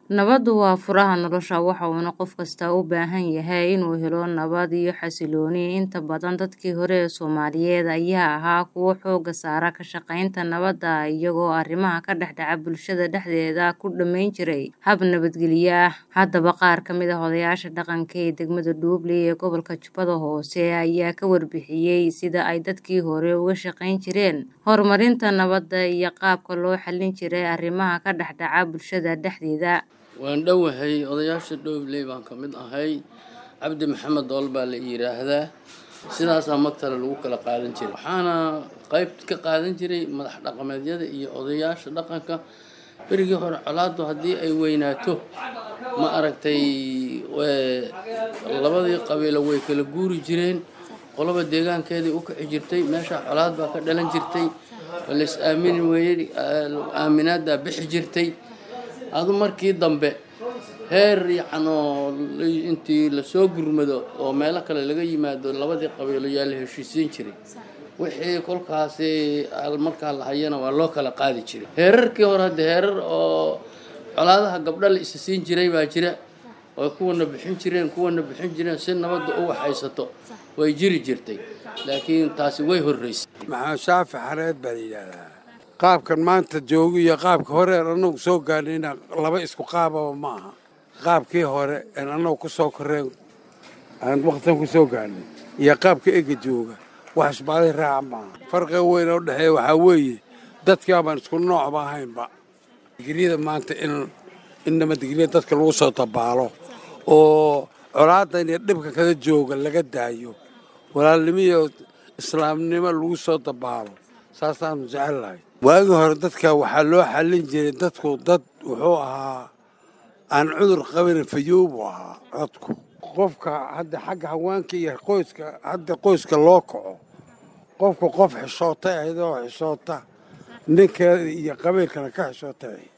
Nabaddu waa furaha nolosha waxaana qof kasta u baahan yahay inuu helo nabad iyo xasillooni. Inta badan dadkii hore ee Soomaaliyeed ayaa ahaa kuwo xoogga saara ka shaqaynta nabadda iyagoo arrimaha ka dhex dhaca bulshada dhexdeeda ku dhammayn jiray hab nabadgelyo ah. Haddaba qaar ka mid ah odayaasha dhaqanka ee degmada Dhoble ee gobolka Jubbada Hoose ayaa ka warbixiyay sida ay dadkii hore uga shaqayn jireen horumarinta nabadda iyo qaabka loo xallin jiray arrimaha ka dhex dhaca bulshada dhexdeeda. waan dhowahay odayaasha Dhoble baan ka mid ahay cabdi maxamed dool baa la yidhaahdaa sidaasaa magtale lagu kala qaadan jiray waxaana qayb ka qaadan jiray madax dhaqameedyada iyo odayaasha dhaqanka berigii hore colaaddu haddii ay weynaato ma aragtay labadii qabiilo way kala guuri jireen qoloba deegaankeedii u kici jirtay meesha colaad baa ka dhalan jirtay lays aamini weeyey aaminaaddaa bixi jirtay adu markii dambe heer yacnoo intii lasoo gurmado oo meelo kale laga yimaado labadii qabiilo yaa la heshiisiin jiray wixii kolkaasi markaa la hayana waa loo kala qaadi jiray heerarkii hore hadde heerar oo colaadaha gabdho la isa siin jiray baa jira oo kuwana bixin jireen kuwana bixin jireen si nabadda u waxaysato way jiri jirtay laakiin taasi way horreysay maxamed shaafi xareed baa la yidhaahdaa qaabkan maanta joogo iyo qaabka hore aan annagu soo gaarnayna laba isku qaababa ma aha qaabkii hore aan annagu ku soo korreen aan waqtan ku soo gaarnay iyo qaabka ega jooga wax isbaalay raaca maaha farqiga weyn oo dhexeeya waxaa weeye dadkii abaan isku noocba ahaynba digriyada maanta in in nabadgelya dadka lagu soo dabaalo oo colaadan iyo dhibka kada jooga laga daayo walaalnimo iyo islaamnimo lagu soo dabaalo saasaanu jecellahay waagii hore dadka waxaa loo xallin jiray dadku dad wuxuu ahaa aan cudur qabin fayoobu ahaa codku qofka hadda xagga haweenka iyo qoyska hadda qoyska loo kaco qofku qof xishootay ahayd oo xishoota ninkeeda iyo qabiilkana ka xishootay ahayd